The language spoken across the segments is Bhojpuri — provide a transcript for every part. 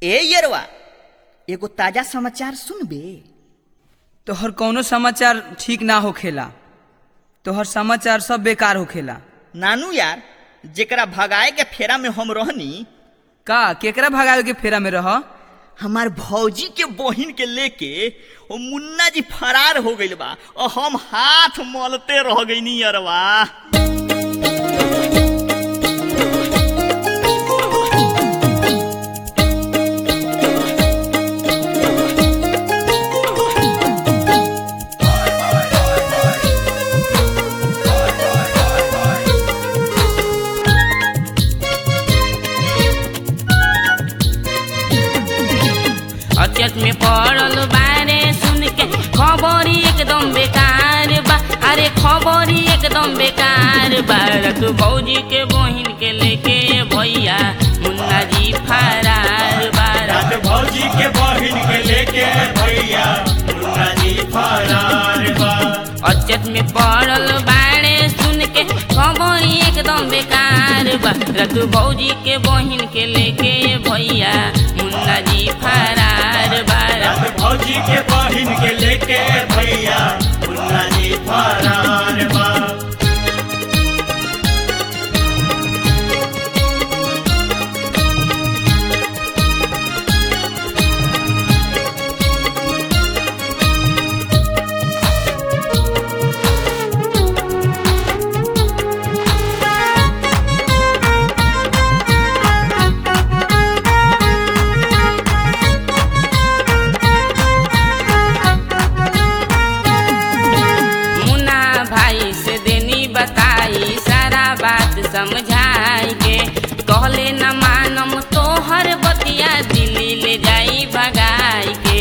ए यरवा एगो ताजा समाचार सुनबे तोहर कौनो समाचार ठीक ना होखेला तोहर समाचार सब बेकार होखेला नानू यार जेकरा भगाए के फेरा में हम रहनी का केकरा भगावे के फेरा में रह हमार भौजी के बहिन के लेके ओ मुन्ना जी फरार हो गइल बा और हम हाथ मलते रह गइनी यरवा अचत में पड़ल बारे सुन के खबरी एकदम बेकार बा अरे खबरी एकदम बेकार बा रख भौजी के बहिन के लेके भैया मुन्ना जी फरार बा रात भौजी के बहिन के लेके भैया मुन्ना जी फरार बा अचत में पड़ल बारे सुन के खबरी एकदम बेकार बा रख भौजी के बहिन के लेके भैया मुन्ना जी फरार बा रात भौजी के बहिन के लेके भैया मुन्ना जी फरार बा मुन्ना भाई से देनी बताई सारा बात समझाई के कहले न मानम तोहर बतिया दिल्ली ले जाई भगाई के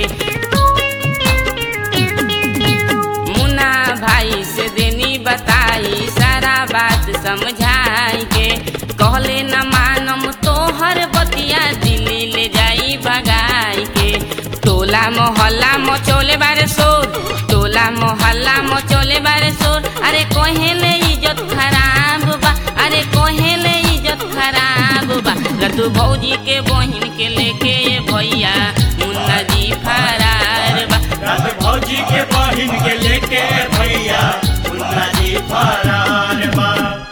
मुन्ना भाई से देनी बताई सारा बात समझाई के कहले न मानम तोहर बतिया दिल्ली ले जाई भगाई के टोला मोहल्ला मचोले बारे शोर टोला मोहल्ला मचोले बारे शोर अरे कोहेले इज्जत खराब बा अरे कोहेले इज्जत खराब बा रतु भौजी के बहिन के लेके भैया मुन्ना जी फरार बा रात भौजी के बहिन के लेके भैया मुन्ना जी फरार बा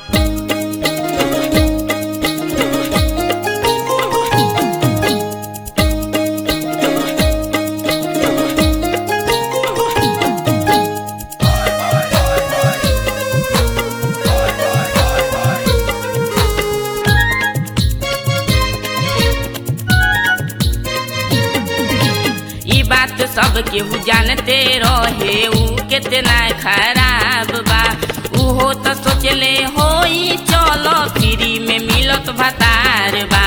ई बात सब केहू जानते रहे ऊ कितना खराब बा उहो तो सोचले होई चलो फ्री में मिलत भतार बा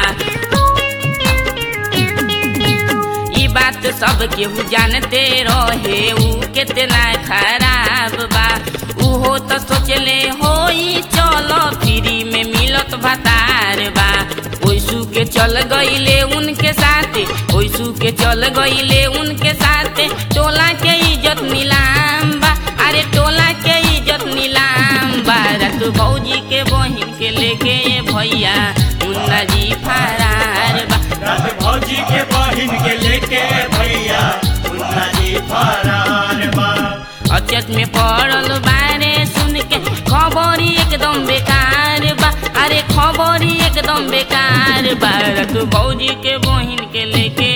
ई बात सब केहू जानते रहे ऊ कितना खराब बा उहो तो सोचले होई चलो फ्री में मिलत भतार बा ओइसू के चल गईले उनके साथे ओइसू के चल गईले उनके साथे टोला के इज्जत नीलाम बा अरे टोला के इज्जत नीलाम बा रतु भौजी के बहिन के लेके भैया मुन्ना जी फरार बा रात भौजी के बहिन के लेके भैया मुन्ना जी फरार बा अचत में पड़ल बारे सुन के खबरी एकदम बेकार बा अरे खबरी एकदम बेकार बा रतु भौजी के बहिन के लेके